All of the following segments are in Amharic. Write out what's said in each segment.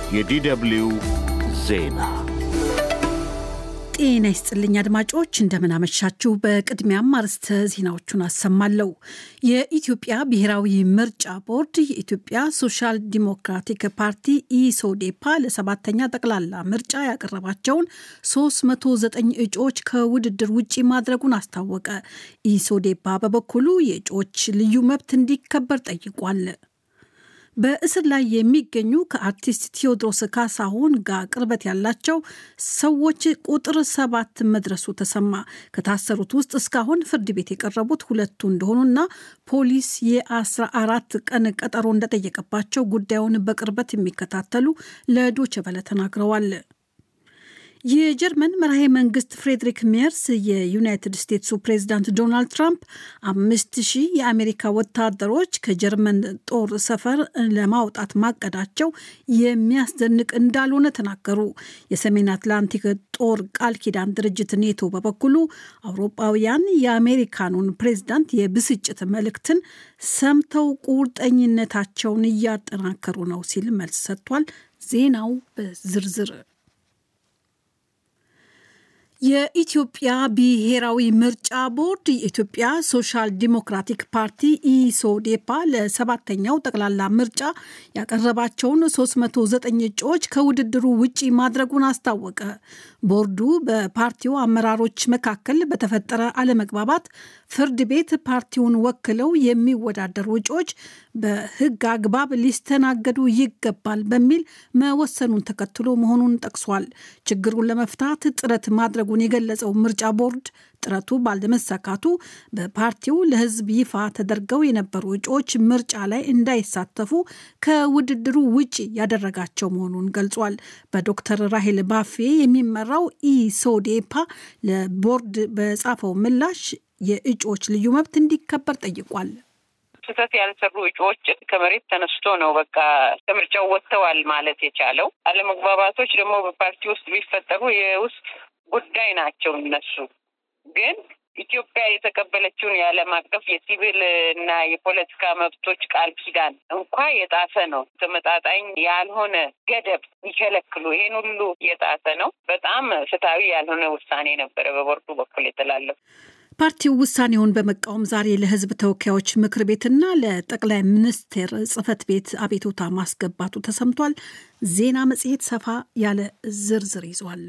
የዲደብሊው ዜና ጤና ይስጥልኝ አድማጮች፣ እንደምናመሻችሁ። በቅድሚያም አርዕስተ ዜናዎቹን አሰማለሁ። የኢትዮጵያ ብሔራዊ ምርጫ ቦርድ የኢትዮጵያ ሶሻል ዲሞክራቲክ ፓርቲ ኢሶዴፓ ለሰባተኛ ጠቅላላ ምርጫ ያቀረባቸውን 309 እጩዎች ከውድድር ውጪ ማድረጉን አስታወቀ። ኢሶዴፓ በበኩሉ የእጩዎች ልዩ መብት እንዲከበር ጠይቋል። በእስር ላይ የሚገኙ ከአርቲስት ቴዎድሮስ ካሳሁን ጋር ቅርበት ያላቸው ሰዎች ቁጥር ሰባት መድረሱ ተሰማ። ከታሰሩት ውስጥ እስካሁን ፍርድ ቤት የቀረቡት ሁለቱ እንደሆኑና ፖሊስ የአስራ አራት ቀን ቀጠሮ እንደጠየቀባቸው ጉዳዩን በቅርበት የሚከታተሉ ለዶይቼ ቬለ ተናግረዋል። የጀርመን መራሄ መንግስት ፍሬድሪክ ሜርስ የዩናይትድ ስቴትሱ ፕሬዚዳንት ዶናልድ ትራምፕ አምስት ሺህ የአሜሪካ ወታደሮች ከጀርመን ጦር ሰፈር ለማውጣት ማቀዳቸው የሚያስደንቅ እንዳልሆነ ተናገሩ። የሰሜን አትላንቲክ ጦር ቃል ኪዳን ድርጅት ኔቶ በበኩሉ አውሮፓውያን የአሜሪካኑን ፕሬዚዳንት የብስጭት መልእክትን ሰምተው ቁርጠኝነታቸውን እያጠናከሩ ነው ሲል መልስ ሰጥቷል። ዜናው በዝርዝር የኢትዮጵያ ብሔራዊ ምርጫ ቦርድ የኢትዮጵያ ሶሻል ዲሞክራቲክ ፓርቲ ኢሶዴፓ ለሰባተኛው ጠቅላላ ምርጫ ያቀረባቸውን 309 እጩዎች ከውድድሩ ውጪ ማድረጉን አስታወቀ። ቦርዱ በፓርቲው አመራሮች መካከል በተፈጠረ አለመግባባት ፍርድ ቤት ፓርቲውን ወክለው የሚወዳደሩ እጩዎች በሕግ አግባብ ሊስተናገዱ ይገባል በሚል መወሰኑን ተከትሎ መሆኑን ጠቅሷል። ችግሩን ለመፍታት ጥረት ማድረጉን የገለጸው ምርጫ ቦርድ ጥረቱ ባለመሳካቱ በፓርቲው ለሕዝብ ይፋ ተደርገው የነበሩ እጩዎች ምርጫ ላይ እንዳይሳተፉ ከውድድሩ ውጪ ያደረጋቸው መሆኑን ገልጿል። በዶክተር ራሄል ባፌ የሚመራው ኢሶዴፓ ለቦርድ በጻፈው ምላሽ የእጩዎች ልዩ መብት እንዲከበር ጠይቋል። ስህተት ያልሰሩ እጩዎች ከመሬት ተነስቶ ነው በቃ ከምርጫው ወጥተዋል ማለት የቻለው። አለመግባባቶች ደግሞ በፓርቲ ውስጥ ቢፈጠሩ የውስጥ ጉዳይ ናቸው። እነሱ ግን ኢትዮጵያ የተቀበለችውን የዓለም አቀፍ የሲቪል እና የፖለቲካ መብቶች ቃል ኪዳን እንኳ የጣሰ ነው። ተመጣጣኝ ያልሆነ ገደብ ይከለክሉ ይሄን ሁሉ የጣሰ ነው። በጣም ፍትሐዊ ያልሆነ ውሳኔ ነበረ በቦርዱ በኩል የተላለፉ ፓርቲው ውሳኔውን በመቃወም ዛሬ ለሕዝብ ተወካዮች ምክር ቤትና ለጠቅላይ ሚኒስቴር ጽህፈት ቤት አቤቱታ ማስገባቱ ተሰምቷል። ዜና መጽሔት ሰፋ ያለ ዝርዝር ይዟል።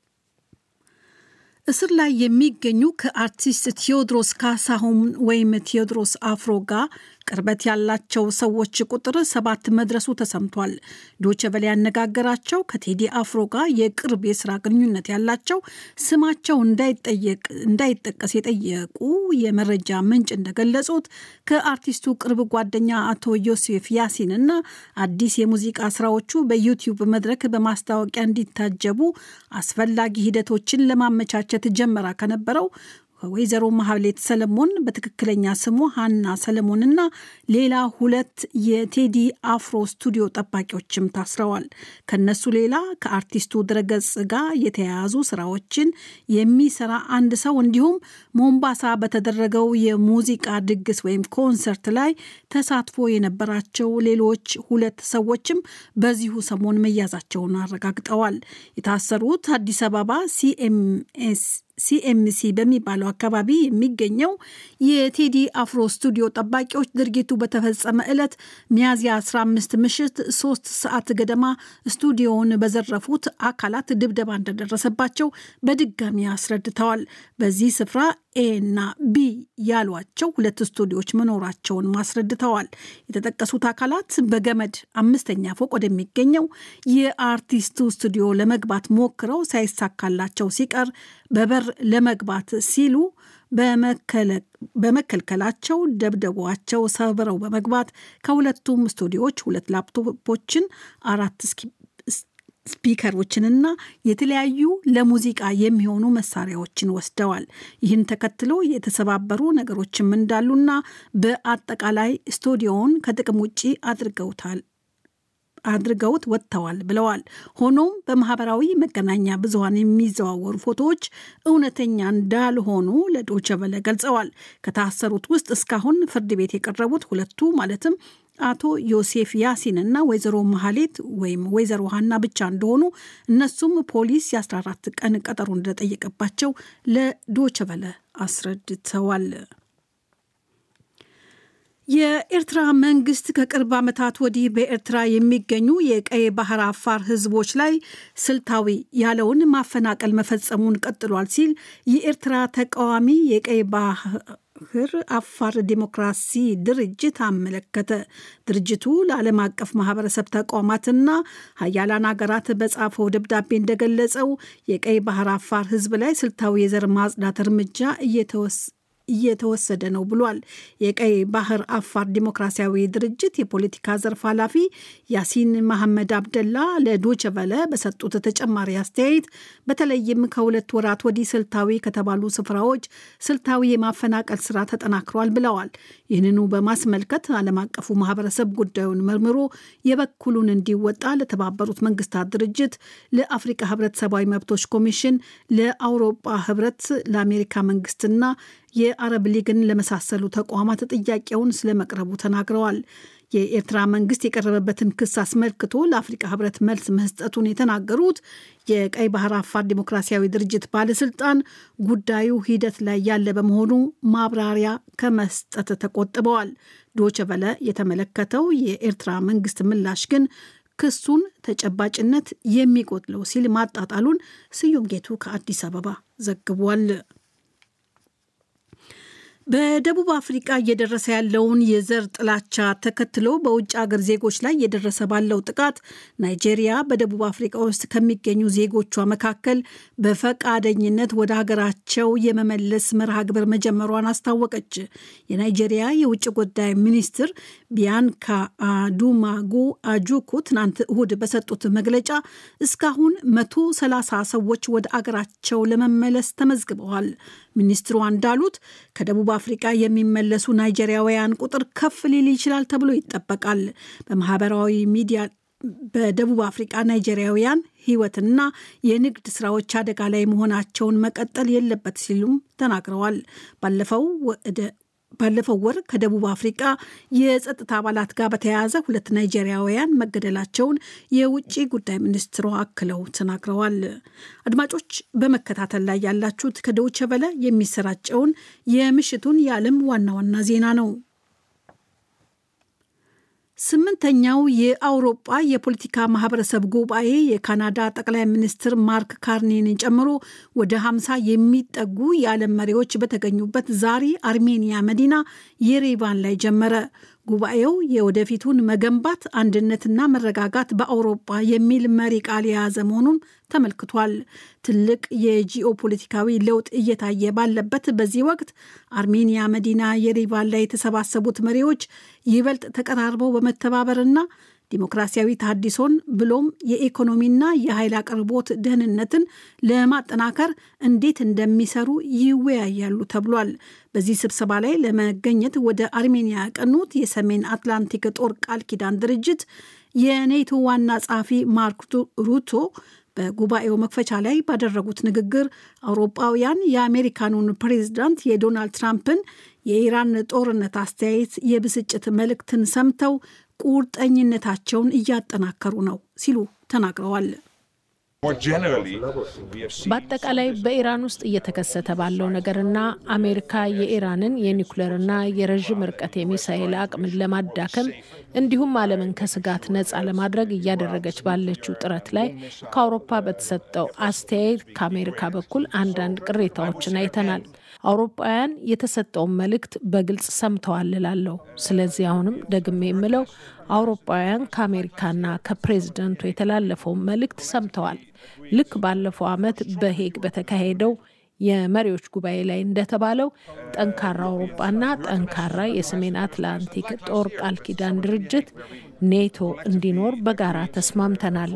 እስር ላይ የሚገኙ ከአርቲስት ቴዎድሮስ ካሳሁን ወይም ቴዎድሮስ አፍሮ ጋር ቅርበት ያላቸው ሰዎች ቁጥር ሰባት መድረሱ ተሰምቷል። ዶቼ ቬለ ያነጋገራቸው ከቴዲ አፍሮ ጋር የቅርብ የስራ ግንኙነት ያላቸው ስማቸው እንዳይጠቀስ የጠየቁ የመረጃ ምንጭ እንደገለጹት ከአርቲስቱ ቅርብ ጓደኛ አቶ ዮሴፍ ያሲን እና አዲስ የሙዚቃ ስራዎቹ በዩቲዩብ መድረክ በማስታወቂያ እንዲታጀቡ አስፈላጊ ሂደቶችን ለማመቻቸት ጀመራ ከነበረው ከወይዘሮ ማህሌት ሰለሞን በትክክለኛ ስሙ ሀና ሰለሞንና ሌላ ሁለት የቴዲ አፍሮ ስቱዲዮ ጠባቂዎችም ታስረዋል። ከነሱ ሌላ ከአርቲስቱ ድረገጽ ጋር የተያያዙ ስራዎችን የሚሰራ አንድ ሰው እንዲሁም ሞምባሳ በተደረገው የሙዚቃ ድግስ ወይም ኮንሰርት ላይ ተሳትፎ የነበራቸው ሌሎች ሁለት ሰዎችም በዚሁ ሰሞን መያዛቸውን አረጋግጠዋል። የታሰሩት አዲስ አበባ ሲኤምኤስ ሲኤምሲ በሚባለው አካባቢ የሚገኘው የቴዲ አፍሮ ስቱዲዮ ጠባቂዎች ድርጊቱ በተፈጸመ ዕለት ሚያዝያ 15 ምሽት ሶስት ሰዓት ገደማ ስቱዲዮውን በዘረፉት አካላት ድብደባ እንደደረሰባቸው በድጋሚ አስረድተዋል። በዚህ ስፍራ ኤ እና ቢ ያሏቸው ሁለት ስቱዲዮዎች መኖራቸውን ማስረድተዋል። የተጠቀሱት አካላት በገመድ አምስተኛ ፎቅ ወደሚገኘው የአርቲስቱ ስቱዲዮ ለመግባት ሞክረው ሳይሳካላቸው ሲቀር በበር ለመግባት ሲሉ በመከልከላቸው ደብደቧቸው ሰብረው በመግባት ከሁለቱም ስቱዲዮዎች ሁለት ላፕቶፖችን አራት ስፒከሮችንና የተለያዩ ለሙዚቃ የሚሆኑ መሳሪያዎችን ወስደዋል። ይህን ተከትሎ የተሰባበሩ ነገሮችም እንዳሉና በአጠቃላይ ስቱዲዮውን ከጥቅም ውጪ አድርገውታል አድርገውት ወጥተዋል ብለዋል። ሆኖም በማህበራዊ መገናኛ ብዙኃን የሚዘዋወሩ ፎቶዎች እውነተኛ እንዳልሆኑ ለዶቸ ቨለ ገልጸዋል። ከታሰሩት ውስጥ እስካሁን ፍርድ ቤት የቀረቡት ሁለቱ ማለትም አቶ ዮሴፍ ያሲን እና ወይዘሮ መሀሌት ወይም ወይዘሮ ሀና ብቻ እንደሆኑ እነሱም ፖሊስ የ14 ቀን ቀጠሮ እንደጠየቀባቸው ለዶቸበለ አስረድተዋል። የኤርትራ መንግስት ከቅርብ ዓመታት ወዲህ በኤርትራ የሚገኙ የቀይ ባህር አፋር ህዝቦች ላይ ስልታዊ ያለውን ማፈናቀል መፈጸሙን ቀጥሏል ሲል የኤርትራ ተቃዋሚ የቀይ ባህር አፋር ዲሞክራሲ ድርጅት አመለከተ። ድርጅቱ ለዓለም አቀፍ ማህበረሰብ ተቋማትና ሀያላን ሀገራት በጻፈው ደብዳቤ እንደገለጸው የቀይ ባህር አፋር ህዝብ ላይ ስልታዊ የዘር ማጽዳት እርምጃ እየተወስ እየተወሰደ ነው ብሏል። የቀይ ባህር አፋር ዲሞክራሲያዊ ድርጅት የፖለቲካ ዘርፍ ኃላፊ ያሲን መሐመድ አብደላ ለዶቸቨለ በሰጡት ተጨማሪ አስተያየት በተለይም ከሁለት ወራት ወዲህ ስልታዊ ከተባሉ ስፍራዎች ስልታዊ የማፈናቀል ስራ ተጠናክሯል ብለዋል። ይህንኑ በማስመልከት ዓለም አቀፉ ማህበረሰብ ጉዳዩን መርምሮ የበኩሉን እንዲወጣ ለተባበሩት መንግስታት ድርጅት፣ ለአፍሪካ ህብረት ሰብአዊ መብቶች ኮሚሽን፣ ለአውሮፓ ህብረት፣ ለአሜሪካ መንግስትና የአረብ ሊግን ለመሳሰሉ ተቋማት ጥያቄውን ስለመቅረቡ ተናግረዋል። የኤርትራ መንግስት የቀረበበትን ክስ አስመልክቶ ለአፍሪካ ህብረት መልስ መስጠቱን የተናገሩት የቀይ ባህር አፋር ዲሞክራሲያዊ ድርጅት ባለስልጣን ጉዳዩ ሂደት ላይ ያለ በመሆኑ ማብራሪያ ከመስጠት ተቆጥበዋል። ዶቸበለ የተመለከተው የኤርትራ መንግስት ምላሽ ግን ክሱን ተጨባጭነት የሚጎድለው ሲል ማጣጣሉን ስዩም ጌቱ ከአዲስ አበባ ዘግቧል። በደቡብ አፍሪቃ እየደረሰ ያለውን የዘር ጥላቻ ተከትሎ በውጭ አገር ዜጎች ላይ እየደረሰ ባለው ጥቃት ናይጄሪያ በደቡብ አፍሪቃ ውስጥ ከሚገኙ ዜጎቿ መካከል በፈቃደኝነት ወደ ሀገራቸው የመመለስ መርሃ ግብር መጀመሯን አስታወቀች። የናይጄሪያ የውጭ ጉዳይ ሚኒስትር ቢያንካ አዱማጉ አጁኩ ትናንት እሁድ በሰጡት መግለጫ እስካሁን መቶ ሰላሳ ሰዎች ወደ አገራቸው ለመመለስ ተመዝግበዋል። ሚኒስትሯ እንዳሉት ከደቡብ አፍሪቃ የሚመለሱ ናይጄሪያውያን ቁጥር ከፍ ሊል ይችላል ተብሎ ይጠበቃል። በማህበራዊ ሚዲያ በደቡብ አፍሪቃ ናይጄሪያውያን ሕይወትና የንግድ ስራዎች አደጋ ላይ መሆናቸውን መቀጠል የለበት ሲሉም ተናግረዋል። ባለፈው ወደ ባለፈው ወር ከደቡብ አፍሪቃ የጸጥታ አባላት ጋር በተያያዘ ሁለት ናይጄሪያውያን መገደላቸውን የውጭ ጉዳይ ሚኒስትሯ አክለው ተናግረዋል። አድማጮች በመከታተል ላይ ያላችሁት ከዶይቼ ቬለ የሚሰራጨውን የምሽቱን የዓለም ዋና ዋና ዜና ነው። ስምንተኛው የአውሮጳ የፖለቲካ ማህበረሰብ ጉባኤ የካናዳ ጠቅላይ ሚኒስትር ማርክ ካርኔን ጨምሮ ወደ 50 የሚጠጉ የዓለም መሪዎች በተገኙበት ዛሬ አርሜኒያ መዲና የሬቫን ላይ ጀመረ። ጉባኤው የወደፊቱን መገንባት አንድነትና መረጋጋት በአውሮጳ የሚል መሪ ቃል የያዘ መሆኑን ተመልክቷል። ትልቅ የጂኦ ፖለቲካዊ ለውጥ እየታየ ባለበት በዚህ ወቅት አርሜኒያ መዲና የሪቫን ላይ የተሰባሰቡት መሪዎች ይበልጥ ተቀራርበው በመተባበርና ዲሞክራሲያዊ ተሃድሶን ብሎም የኢኮኖሚና የኃይል አቅርቦት ደህንነትን ለማጠናከር እንዴት እንደሚሰሩ ይወያያሉ ተብሏል። በዚህ ስብሰባ ላይ ለመገኘት ወደ አርሜኒያ ያቀኑት የሰሜን አትላንቲክ ጦር ቃል ኪዳን ድርጅት የኔቶ ዋና ጸሐፊ ማርክ ሩቶ በጉባኤው መክፈቻ ላይ ባደረጉት ንግግር አውሮፓውያን የአሜሪካኑን ፕሬዝዳንት የዶናልድ ትራምፕን የኢራን ጦርነት አስተያየት የብስጭት መልእክትን ሰምተው ቁርጠኝነታቸውን እያጠናከሩ ነው ሲሉ ተናግረዋል። በአጠቃላይ በኢራን ውስጥ እየተከሰተ ባለው ነገርና አሜሪካ የኢራንን የኒውክሌርና የረዥም ርቀት የሚሳኤል አቅምን ለማዳከም እንዲሁም ዓለምን ከስጋት ነፃ ለማድረግ እያደረገች ባለችው ጥረት ላይ ከአውሮፓ በተሰጠው አስተያየት ከአሜሪካ በኩል አንዳንድ ቅሬታዎችን አይተናል። አውሮፓውያን የተሰጠውን መልእክት በግልጽ ሰምተዋል እላለሁ። ስለዚህ አሁንም ደግሜ የምለው አውሮፓውያን ከአሜሪካና ከፕሬዝደንቱ የተላለፈውን መልእክት ሰምተዋል። ልክ ባለፈው ዓመት በሄግ በተካሄደው የመሪዎች ጉባኤ ላይ እንደተባለው ጠንካራ አውሮፓና ጠንካራ የሰሜን አትላንቲክ ጦር ቃል ኪዳን ድርጅት ኔቶ እንዲኖር በጋራ ተስማምተናል።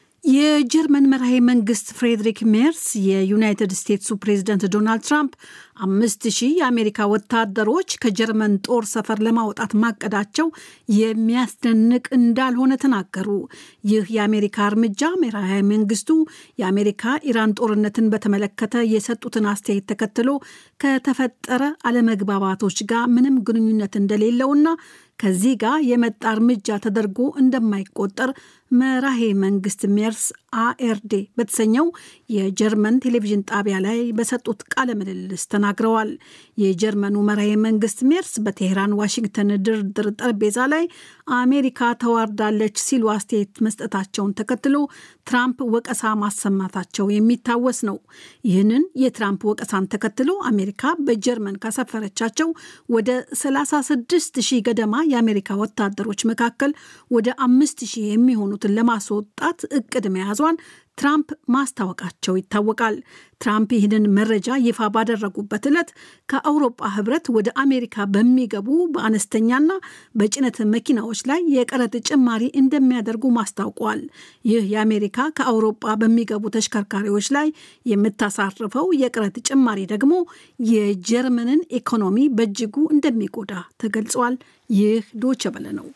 የጀርመን መራሄ መንግስት ፍሬድሪክ ሜርስ የዩናይትድ ስቴትሱ ፕሬዝደንት ዶናልድ ትራምፕ አምስት ሺህ የአሜሪካ ወታደሮች ከጀርመን ጦር ሰፈር ለማውጣት ማቀዳቸው የሚያስደንቅ እንዳልሆነ ተናገሩ። ይህ የአሜሪካ እርምጃ ብሔራዊ መንግስቱ የአሜሪካ ኢራን ጦርነትን በተመለከተ የሰጡትን አስተያየት ተከትሎ ከተፈጠረ አለመግባባቶች ጋር ምንም ግንኙነት እንደሌለውና ከዚህ ጋር የመጣ እርምጃ ተደርጎ እንደማይቆጠር መራሄ መንግስት ሜርስ አኤርዴ በተሰኘው የጀርመን ቴሌቪዥን ጣቢያ ላይ በሰጡት ቃለ ምልልስ ተናግረዋል። የጀርመኑ መራሄ መንግስት ሜርስ በቴህራን ዋሽንግተን ድርድር ጠረጴዛ ላይ አሜሪካ ተዋርዳለች ሲሉ አስተያየት መስጠታቸውን ተከትሎ ትራምፕ ወቀሳ ማሰማታቸው የሚታወስ ነው። ይህንን የትራምፕ ወቀሳን ተከትሎ አሜሪካ በጀርመን ካሰፈረቻቸው ወደ 36 ሺህ ገደማ የአሜሪካ ወታደሮች መካከል ወደ አምስት ሺህ የሚሆኑትን ለማስወጣት እቅድ መያዟን ትራምፕ ማስታወቃቸው ይታወቃል። ትራምፕ ይህንን መረጃ ይፋ ባደረጉበት ዕለት ከአውሮጳ ህብረት ወደ አሜሪካ በሚገቡ በአነስተኛና በጭነት መኪናዎች ላይ የቀረጥ ጭማሪ እንደሚያደርጉ ማስታውቋል። ይህ የአሜሪካ ከአውሮጳ በሚገቡ ተሽከርካሪዎች ላይ የምታሳርፈው የቀረጥ ጭማሪ ደግሞ የጀርመንን ኢኮኖሚ በእጅጉ እንደሚጎዳ ተገልጿል። ይህ ዶቸ በለ ነው።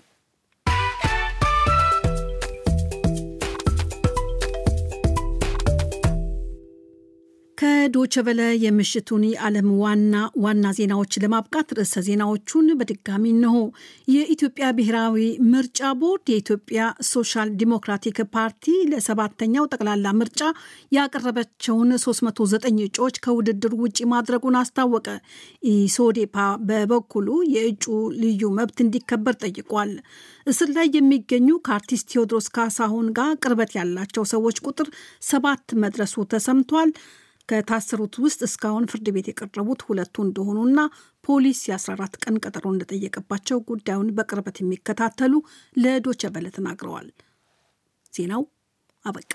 ከዶቸበለ የምሽቱን የዓለም ዋና ዋና ዜናዎች ለማብቃት ርዕሰ ዜናዎቹን በድጋሚ እነሆ። የኢትዮጵያ ብሔራዊ ምርጫ ቦርድ የኢትዮጵያ ሶሻል ዲሞክራቲክ ፓርቲ ለሰባተኛው ጠቅላላ ምርጫ ያቀረበቸውን 309 እጩዎች ከውድድር ውጭ ማድረጉን አስታወቀ። ኢሶዴፓ በበኩሉ የእጩ ልዩ መብት እንዲከበር ጠይቋል። እስር ላይ የሚገኙ ከአርቲስት ቴዎድሮስ ካሳሁን ጋር ቅርበት ያላቸው ሰዎች ቁጥር ሰባት መድረሱ ተሰምቷል። ከታሰሩት ውስጥ እስካሁን ፍርድ ቤት የቀረቡት ሁለቱ እንደሆኑና ፖሊስ የ14 ቀን ቀጠሮ እንደጠየቀባቸው ጉዳዩን በቅርበት የሚከታተሉ ለዶቸ በለ ተናግረዋል። ዜናው አበቃ።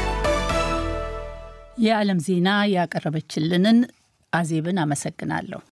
የዓለም ዜና ያቀረበችልንን አዜብን አመሰግናለሁ።